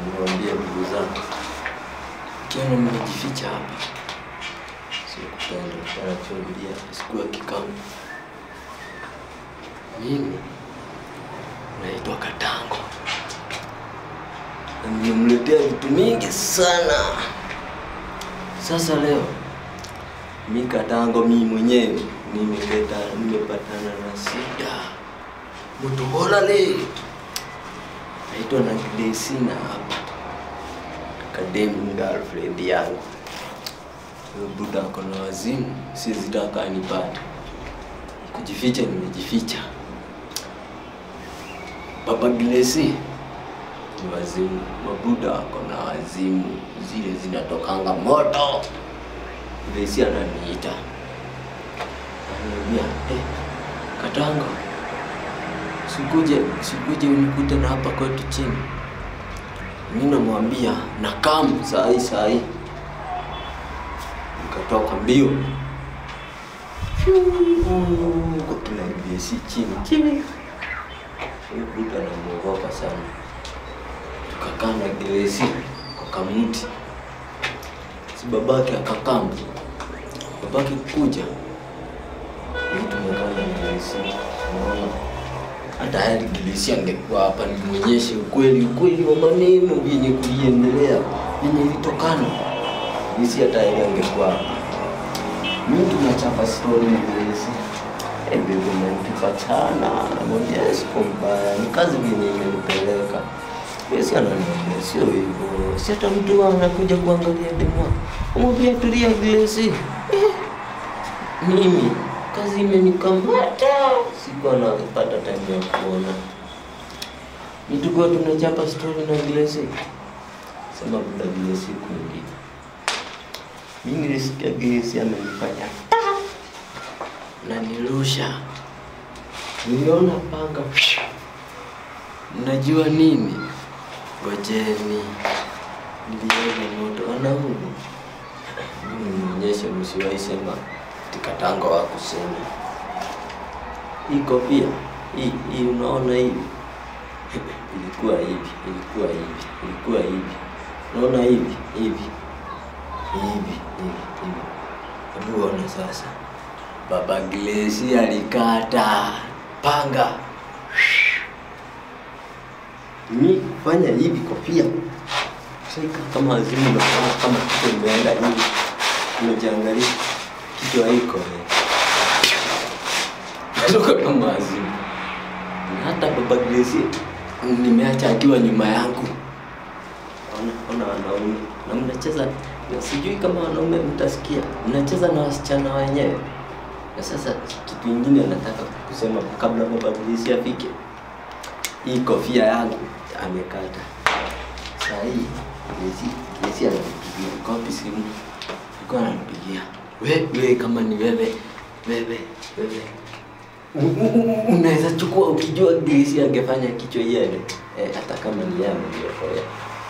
niwaambie ndugu zangu, kiona nimejificha hapa, sikupenda anachungulia sikuwa kikamu. Mimi naitwa Katango na nimemletea vitu mingi sana. Sasa leo mi Katango, mi mwenyewe nimepata nimepatana na shida mutuholale naitwa na Glesina hapa kademu girlfriend yangu Huyo buda ako na wazimu, sizitaka anipate. Kujificha nimejificha. Papa Glesi ni wazimu, mabuda ako na wazimu, zile zinatokanga moto. Glesi ananiita ananiambia, eh, Katanga, sikuje sikuje unikute na hapa kwetu chini. Mimi namwambia na kam saa hii saa hii, nikatoka mbio kwa kila Glesi chini chini. Huyu buda namuogopa sana. Tukakaa na Glesi kwa kamuti, si babake akakam, babake kuja Mimi tumekaa na Glesi, unaona hata hadi Glesi angekuwa hapa nimwonyeshe ukweli ukweli wa maneno vyenye kuliendelea vyenye ilitokana. Glesi hata yeye angekuwa hapa. Mimi tunachapa story na Glesi. Eh, bebe umenipachana, namwambia siko mbaya, ni kazi vyenye imenipeleka. Glesi ananiambia sio hivyo, si hata mtu anakuja kuangalia demo. Umwambia tulia Glesi. Eh, mimi kazi imenikamata, sikuwa napata time ya kuona. Ni tukiwa tunachapa story na Glesi, sema buda Glesi kwingine. Mimi nilisikia Glesi amenifanya na nirusha, niliona panga. Mnajua nini? Ngojeni, niliona moto wanaume. Mimi nionyeshe, msiwahi sema tikatango wa kusema hii kofia hii hii, unaona hivi ilikuwa hivi, ilikuwa hivi, ilikuwa hivi, unaona hivi hivi hivi hivi hivi. Hebu ona sasa, baba Glesi alikata panga mi fanya hivi kofia shika kama azimu, unaona kama kichwa imeenda hivi, umejiangalia kichwa iko natoka kama azimu, na hata baba Glesi nimeacha akiwa nyuma yangu. Ona, ona wanaume na mnacheza na sijui kama wanaume mtasikia, mnacheza na wasichana wenyewe. Na sasa kitu ingine nataka kusema kabla baba Glesi afike, hii kofia yangu amekata. Saa hii Glesi Glesi ananipigia kopi simu, alikuwa ananipigia wewe, kama ni wewe wewe wewe U- u- u- unaweza chukua ukijua Glesi angefanya kichwa iende eh, hata kama ni yeye ameliokoa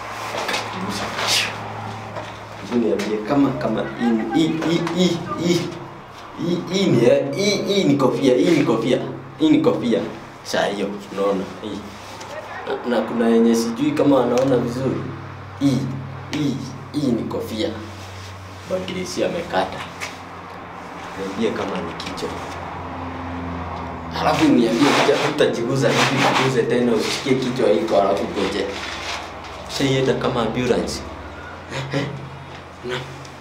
Hebu niambie kama kama hii hii hii hii hii hii hii ni hii hii ni kofia, hii ni kofia, hii ni kofia. Saa hiyo unaona hii. Na, na kuna yenye sijui kama wanaona vizuri. Hii hii hii ni kofia. Bagilisi amekata. Niambie kama ni kichwa. Halafu niambie kuja utajiguza hivi jiguze tena usikie kichwa iko halafu goje. Sasa kama ambulance. na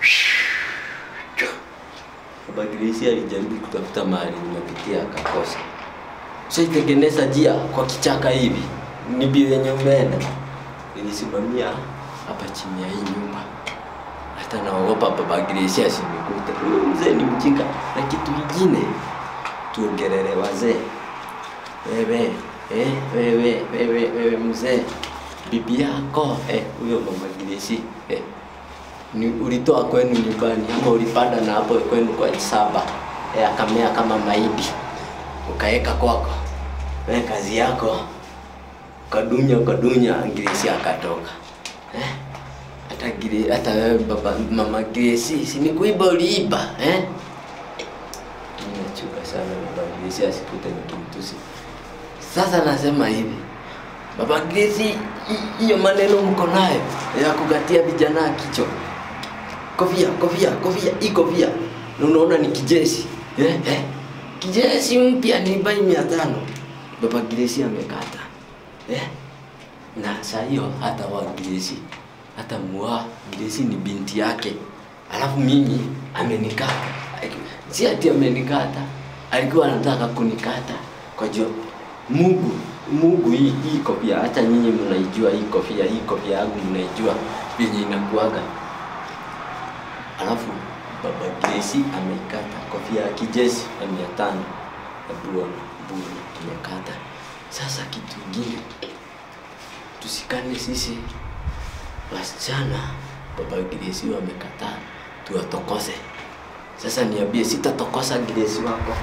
Baba Grace alijaribu kutafuta mahali nimepitia akakosa. Shaitengeneza njia kwa kichaka hivi, ni bio yenye umeenda. Nilisimamia hapa chini ya hii nyumba, hata naogopa Baba Grace asinikute. Huyu mzee ni mjinga. Na kitu kingine, tuongelele wazee. Wewe eh, wewe wewe wewe mzee, bibi yako eh, huyo Mama Grace eh, ni ulitoa kwenu nyumbani ama ulipanda na hapo kwenu kwa saba eh, akamea kama mahindi ukaeka kwako, wewe kazi yako ukadunya ukadunya, Grace akatoka eh? hata Gire- hata wewe baba mama Grace, si ni kuiba uliiba eh? Mimi nachuka sana baba Grace asikute nikimtusi. Sasa nasema hivi, Baba Grace, hi- hiyo maneno mko nayo ya kugatia vijana kichwa. Kofia, kofia, kofia, hii kofia. Na unaona ni kijeshi. Eh, eh. Kijeshi mpya ni bai mia tano. Baba Grace amekata. Eh? Na saa hiyo hata wa Grace hata mua Grace ni binti yake. Alafu mimi amenikata. Si ati amenikata. Alikuwa anataka kunikata kwa jua Mungu Mungu hii hii kofia hata nyinyi mnaijua hii kofia hii kofia yangu mnaijua venye inakuaga. Alafu baba Grace ameikata kofia ya kijeshi ya mia tano ya buona buru tumekata. Sasa kitu kingine tusikane sisi wasichana, baba Grace wamekataa tuwatokose. Sasa niambie, sitatokosa Grace wako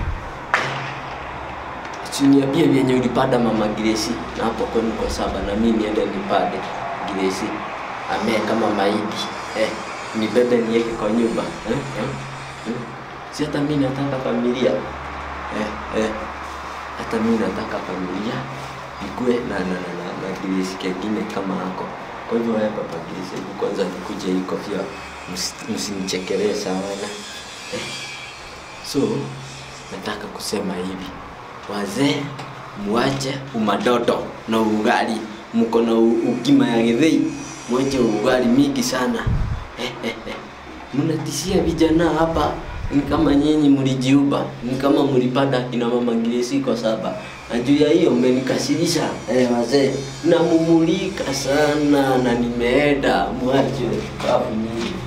Usiniambie vyenye ulipanda mama Grace na hapo kwenu kwa saba na mimi niende nipande Grace amee kama mahindi eh, nibebe niweke kwa nyumba eh, eh, eh. Si hata mimi nataka familia eh, eh. Hata mimi nataka familia ikue na na na, na, na Grace kengine kama hako. Kwa hivyo wewe baba Grace, hebu kwanza nikuje hii kofia, msi- msinichekelee sana eh. So nataka kusema hivi, wazee muache umadoto na ugali, mko na u- ukima ya githei, mwache ugali mingi sana eh, eh, eh. Mnatishia vijana hapa, ni kama nyinyi mlijiuba, ni kama mlipanda kina mama Grace kwa saba na juu ya hiyo mmenikasirisha eh, wazee, namumulika sana na nimeenda, mwache babu nyinyi